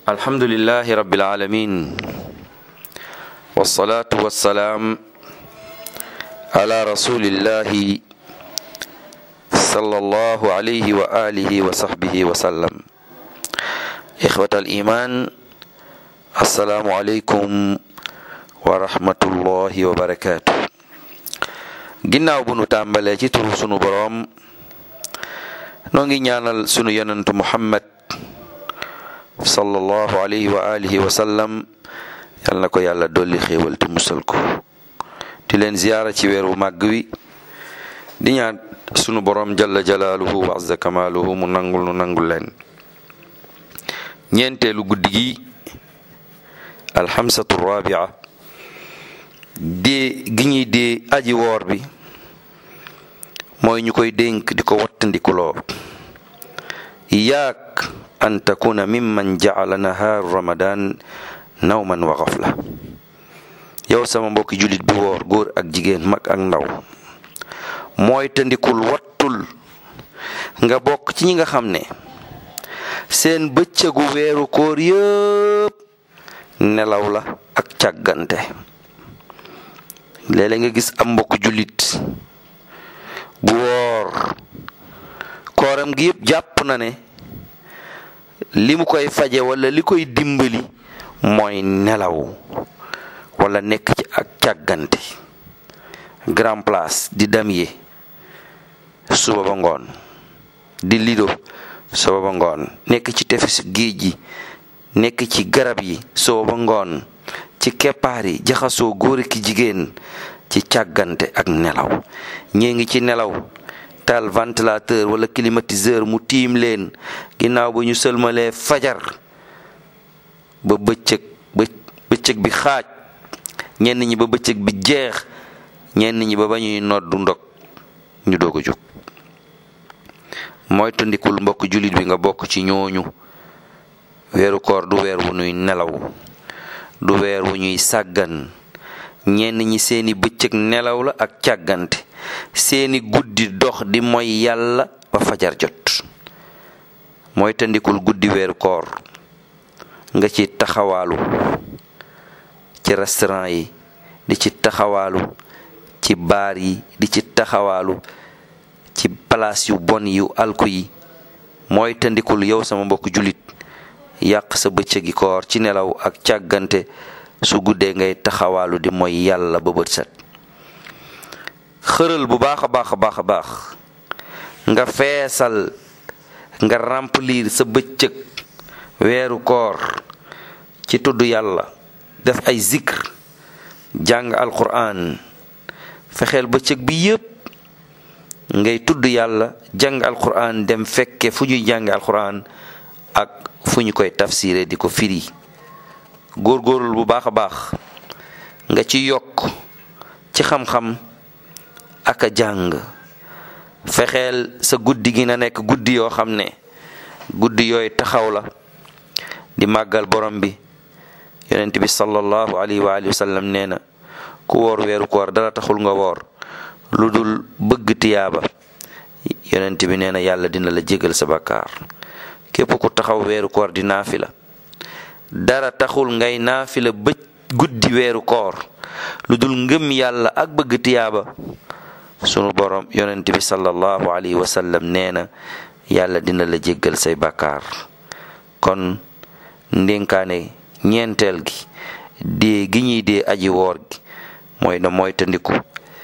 الحمد لله رب العالمين والصلاة والسلام على رسول الله صلى الله عليه وآله وصحبه وسلم إخوة الإيمان السلام عليكم ورحمة الله وبركاته ginnaaw bu nu tàmbalee ci turu sunu boroom noo ngi ñaanal sunu yonentu muhammad sallallahu alayhi wa alihi wa sallam yal na ko yàlla dolli xéewal te musal ko di leen ziyaara ci weeru màgg wi di ñaan sunu boroom jalla jalaaluhu wa azza kamaaluhu mu nangul nu nangul leen ñeenteelu guddi gi alxamsatu rabia dee gi ñuy dee aji woor bi mooy ñu koy dénk di ko wattandikuloo iyaak an takuna mimman jacala nahaaru ramadan nawman wa xafla yow sama mbokki jullit bi woor góor ak jigéen mag ak ndaw mooy tandikul wattul nga bokk ci ñi nga xam ne seen bëccëgu weeru koor yëpp nelaw la ak càggante léeg-léeg nga gis am mbokk jullit bu woor kooram gi yëpp jàpp na ne li mu koy faje wala li koy dimbali mooy nelaw wala nekk ci ak càggante grand place di damye suba ba ngoon di lido suba ba ngoon nekk ci tefes géej gi nekk ci garab yi suba ba ngoon ci keppaar yi jaxasoo góor ki jigéen ci càggante ak nelaw ñee ngi ci nelaw taal ventilateur wala climatiseur mu tiim leen ginnaaw ba ñu sëlmalee fajar ba bëccëg ba bëccëg bi xaaj ñenn ñi ba bëccëg bi jeex ñenn ñi ba ba ñuy noddu ndog ñu doog a jóg mooy tandikul mbokk jullit bi nga bokk ci ñooñu weeru koor du weer wu ñuy nelaw du weer wu ñuy sàggan ñenn ñi seeni bëccëg nelaw la ak càggante seeni guddi dox di mooy yàlla ba fajar jot mooy tandikul guddi weeru koor nga ci taxawaalu ci restaurant yi di ci taxawaalu ci baar yi di ci taxawaalu ci palaas yu bon yu alku yi mooy tandikul yow sama mbokk jullit yàq sa bëccëgi koor ci nelaw ak càggante su guddee ngay taxawaalu di mooy yàlla ba bët set xëral bu baax a baax a baax a baax nga feesal nga remplir sa bëccëg weeru koor ci tudd yàlla def ay zikr jàng alquran fexeel bëccëg bi yépp ngay tudd yàlla jàng alquran dem fekke fu ñuy jàng alquran ak fu ñu koy tafsiré di ko firi góorgóorlu bu baax a baax nga ci yokk ci xam-xam ak a jàng fexeel sa guddi gi na nekk guddi yoo xam ne guddi yooyu taxaw la di màggal borom bi yonent bi sallallahu alayhi wa alihi wa sallam nee na ku woor weeru koor dara taxul nga woor lu dul bëgg tiyaaba yonent bi nee na yàlla dina la jégal sa bakkaar képp ku taxaw weeru koor di naafila dara taxul ngay naafila bëj guddi weeru koor lu dul ngëm yàlla ak bëgg tiyaaba sunu borom yonent bi sallallahu alayhi wa sallam nee na yàlla dina la jéggal say bakkaar kon ndénkaane ñeenteel gi dee gi ñuy dee aji woor gi mooy na mooy tandiku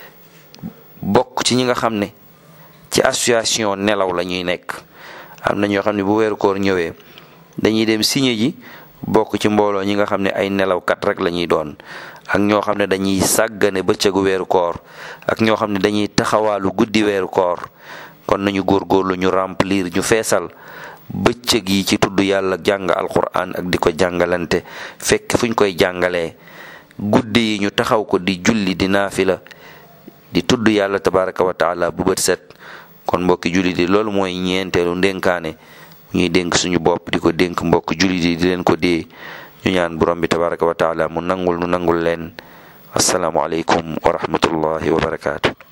bokk ci ñi nga xam ne ci association nelaw la ñuy nekk am na ñoo xam ne bu weeru koor ñëwee dañuy dem signé ji bokk ci mbooloo ñi nga xam ne ay nelawkat rek la ñuy doon ak ñoo xam ne dañuy sàggane bëccëgu weeru koor ak ñoo xam ne dañuy taxawaalu guddi weeru koor kon nañu góorgóorlu ñu remplir ñu feesal bëccëg yi ci tudd yàlla jàng alquran ak di ko jàngalante fekk fu ñu koy jàngalee guddi yi ñu taxaw ko di julli di naafila di tudd yàlla tabaraka wa taala bu bët set kon mbokki julli di loolu mooy ñeenteelu ndénkaane ñuy dénk suñu bopp di ko dénk mbokk julli di di leen ko dee ñu ñaan borom bi tabaraka wa taala mu nangul nu nangul leen asalaamualeykum wa rahmatullahi wa barakaatu